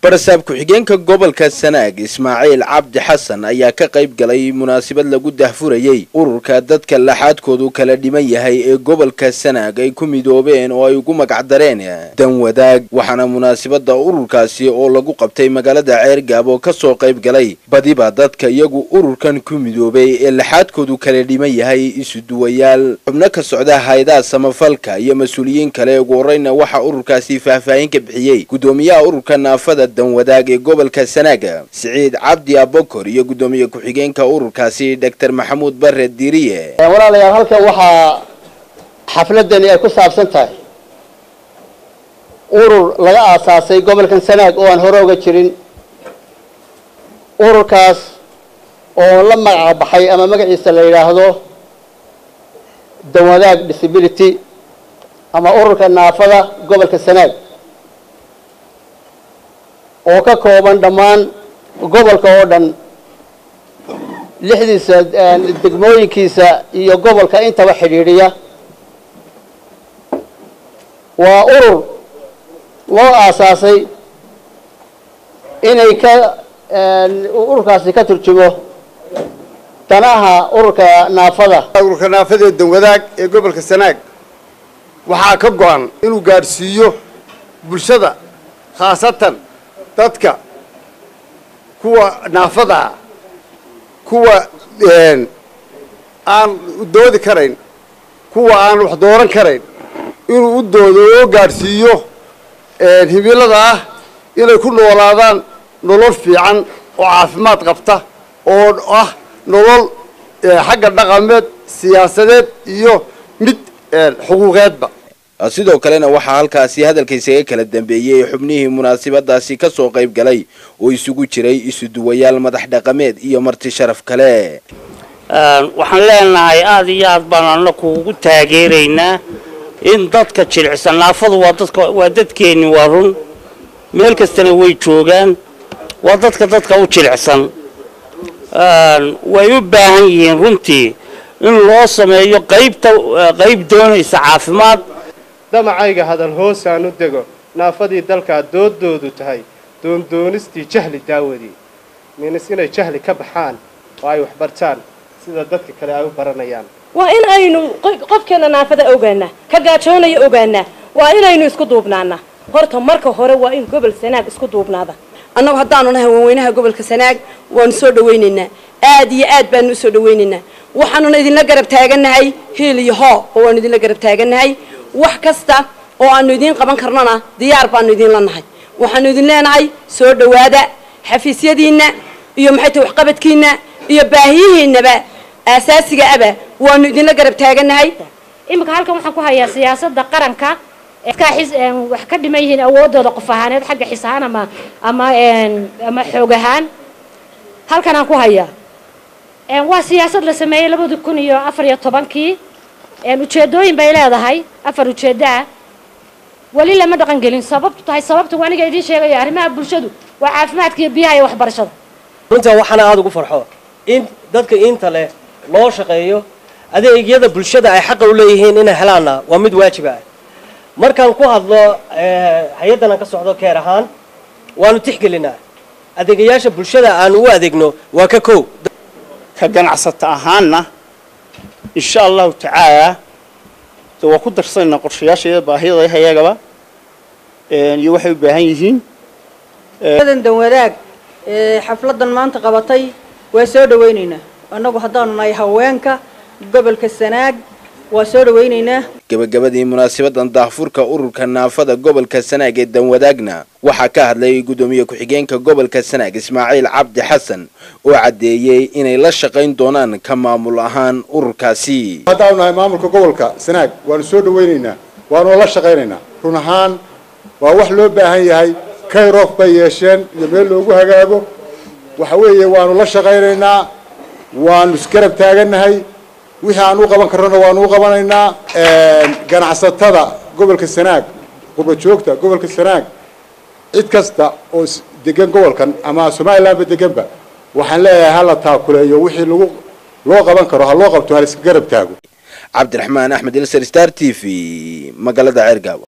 barasaab ku-xigeenka gobolka sanaag ismaaciil cabdi xasan ayaa ka qayb galay munaasabad lagu dahfurayey ururka dadka laxaadkoodu kala dhiman yahay ee gobolka sanaag ay ku midoobeen oo ay ugu magacdareen danwadaag waxaana munaasabada ururkaasi oo lagu qabtay magaalada ceergaab oo kasoo qayb galay badiba dadka iyagu ururkan ku midoobay ee laxaadkoodu kala dhiman yahay isuduwayaal xubno ka socda hay-adaha samafalka iyo mas-uuliyiin kale ugu horeyna waxaa ururkaasi faahfaahin ka bixiyey gudoomiyaha ururka naafada danwadaag ee gobolka sanaaga siciid cabdi abokor iyo gudoomiye ku-xigeenka ururkaasi doctor maxamuud bare diiriye walaalayaal halkan waxaa xafladani ay ku saabsan tahay urur laga aasaasay gobolkan sanaag oo aan hore oga jirin ururkaas oo la magac baxay ama magaciisa la yidhaahdo danwadaag disability ama ururka naafada gobolka sanaag oo ka kooban dhammaan gobolka oo dhan lixdiisa degmooyinkiisa iyo gobolka intaba xidhiidhiya waa urur loo aasaasay inay ka ururkaasi ka turjumo danaha ururka naafada ururka naafada ee danwadaag ee gobolka sanaag waxaa ka go-an inuu gaadhsiiyo bulshada khaasatan dadka kuwa naafadaa kuwa aan doodi karayn kuwa aan wax dooran karayn inuu u doodo oo gaadhsiiyo himilada ah inay ku noolaadaan nolol fiican oo caafimaad qabta oo ah nolol xagga dhaqameed siyaasadeed iyo mid xuquuqeedba sidoo kalena waxaa halkaasi hadalka isaga kala dambeeyey xubnihii munaasabadaasi kasoo qayb galay oo isugu jiray isuduwayaal madax dhaqameed iyo marti sharaf kale waxaan leenahay aada iyo aad baan anaku ugu taageeraynaa in dadka jilicsan naafadu waa dadka waa dadkeeni waa run meel kastana way joogaan waa dadka dadka u jilicsan way u baahan yihiin runtii in loo sameeyo qaybta qayb doonaysa caafimaad damacayga hadal hoos aan u dego naafadii dalkaa doodoodu tahay doondoonistii jahli daawadii minis inay jahli ka baxaan oo ay waxbartaan sida dadka kale ay u baranayaan waa in aynu qofkeena naafada ogaanaa ka gaajoonaya ogaanaa waa inaynu isku duubnaana horta marka hore waa in gobol sanaag isku duubnaada annagu haddaanu nahay waaweynaha gobolka sanaag waanu soo dhawaynaynaa aad iyo aad baanu usoo dhawaynaynaa waxaanuna idinla garab taagannahay hiil iyo hoo oo waanu idinla garab taagannahay wax kasta oo aanu idiin qaban karnona diyaar baanu idinla nahay waxaanu idin leenahay soo dhawaada xafiisyadiinna iyo maxay tahay waxqabadkiinna iyo baahiyihiinaba aasaasiga aba waanu idinla garab taagannahay iminka halkan waxaan ku hayaa siyaasada qaranka wax ka dhiman yihiin awoodooda qof ahaaneed xagga xis ahaan ama ama ama xoog ahaan halkanaan ku hayaa waa siyaasad la sameeyey labadi kun iyo afar iyo tobankii ujeedooyin bay leedahay afar ujeeddo ah weli lama dhaqan gelin sababtu tahay sababta waa aniga idiin sheegayo arrimaha bulshadu waa caafimaadka iyo biyaha iyo waxbarashada runtan waxaana aada ugu farxo in dadka inta leh loo shaqeeyo adeegyada bulshada ay xaqa u leeyihiin inay helaanna waa mid waajiba ah markaan ku hadlo hay-addan aan ka socdo keer ahaan waanu tixgelinaa adeegayaasha bulshada aanu u adeegno waa ka kow ka ganacsata ahaanna insha allahu tacaala de waa ku darsanayna qorshayaashayda baahiyada hayagaba iyo waxay u baahan yihiin dan wadaag xafladan maanta qabatay waa soo dhawaynaynaa annagu haddaanu nahay haweenka gobolka sanaag waa soo dhawaynaynaa gabagabadii munaasabadan daahfurka ururka naafada gobolka sanaag ee danwadaagna waxaa ka hadlay gudoomiye ku-xigeenka gobolka sanaag ismaaciil cabdi xasan oo caddeeyey inay la shaqayn doonaan ka maamul ahaan ururkaasi haddaanu nahay maamulka gobolka sanaag waanu soo dhawaynaynaa waanu la shaqaynaynaa run ahaan waa wax loo baahan yahay kayrof bay yeesheen iyo meel loogu hagaago waxa weeye waanu la shaqaynaynaa waanu isgarab taagannahay wixii aan u qaban karnona waanu u qabanaynaa ganacsatada gobolka sanaag qurba joogta gobolka sanaag cid kasta oo degan gobolkan ama somalilandba deganba waxaan leeyahay hala taakuleeyo wixii lagu loo qaban karo ha loo qabto ha la iska garab taago cabdiraxmaan axmed ilser star t v magaalada ceergaabo